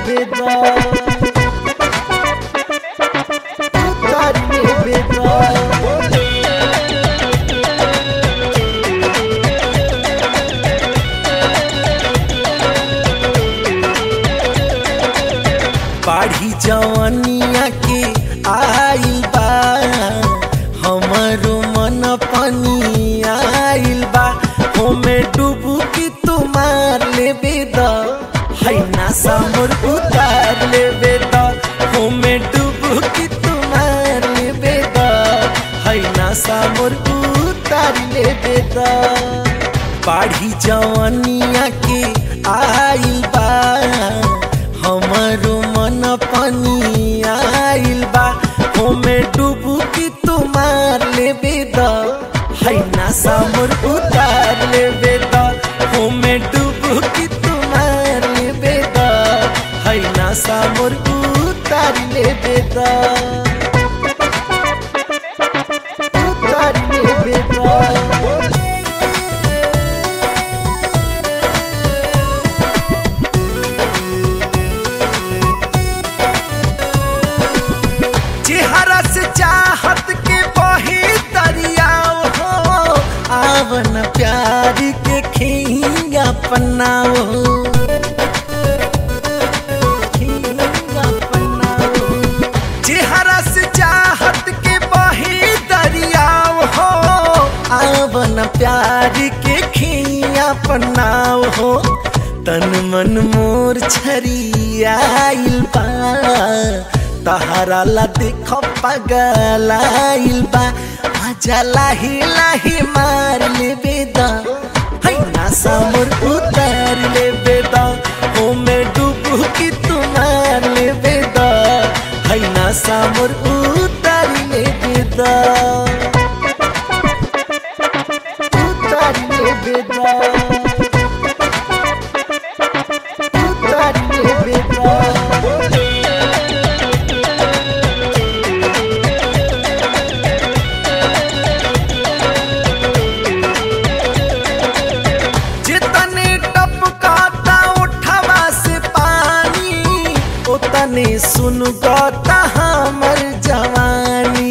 बेदा उतार ले बेदा बाढ़ी जवनिया के आइल बा हमरो मन पानी आइल बा होमे डूबू की तुम्हार लेबे द है ना सामर उतार लेबे द होमे डूबू की तुम्हार लेबे द है ना सामर उतार लेबे द बाढ़ी जवनिया के आइल बा हमरो मन पानी आइल बा होमे डूबू की तुम्हार लेबे द है ना सामर उतार लेबे द होमे डूबू की तुम्हार लेबे द है ना सामर उतार लेबे द उतार लेबे द चेहरा से चाहत के बही दरियाओ हो आवन प्यार के खिंगा पन्नाओ खिंगा पन्नाओ। चेहरा से चाहत के बही दरियाओ हो आवन प्यार के खिया पन्नाओ हो तन मन मोर छरियाइल बा तहरा ला देख पगलाइल बा आजा लाही लाही मार ले बेदा है ना सामर उतार ले बेदा ओ मैं डूबू की तुम्हार ले बेदा है ना सामर उतार ले बेदा उतार ले बेदा उतार ले बेदा जितने टपकाता उठवा से पानी उतने सुन गता हमर जवानी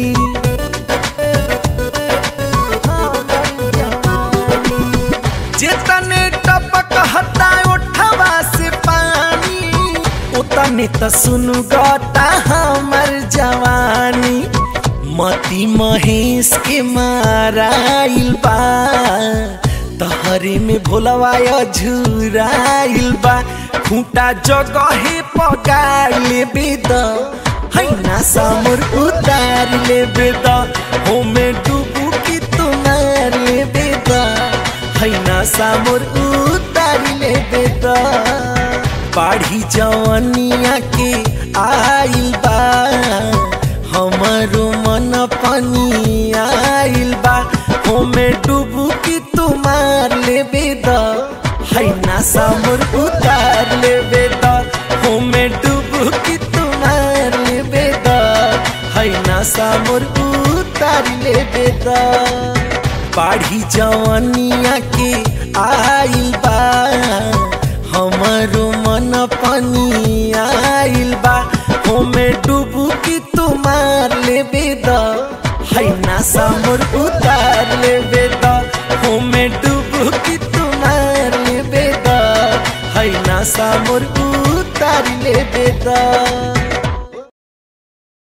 हमर जवानी। जितने टपकता उठवा से पानी उतने त सुन गता हमर जवानी मती महेश के माराइल बा तहरे में भोलवाया झुराइल बा खूंटा जगहे पगार लेबे द है ना सामर उतार लेबे द होमे डूबू की तुम्हार लेबे द है ना सामर उतार लेबे द बाढ़ी जवनिया के आइल बा हमरो मन पानी आइल बा होमे डूबू की तुम्हार लेबे द है ना सामर उतार लेबे द होमे डूबू की तुम्हार लेबे द है ना सामर उतार लेबे द बाढ़ी जवनिया के आइल बा हमरो मन पानी आइल बा होमे डूबू की तुम्हार लेबे द है ना सामर उतार लेबे द होमे डूबू की तुम्हार लेबे द है ना सामर उतार लेबे द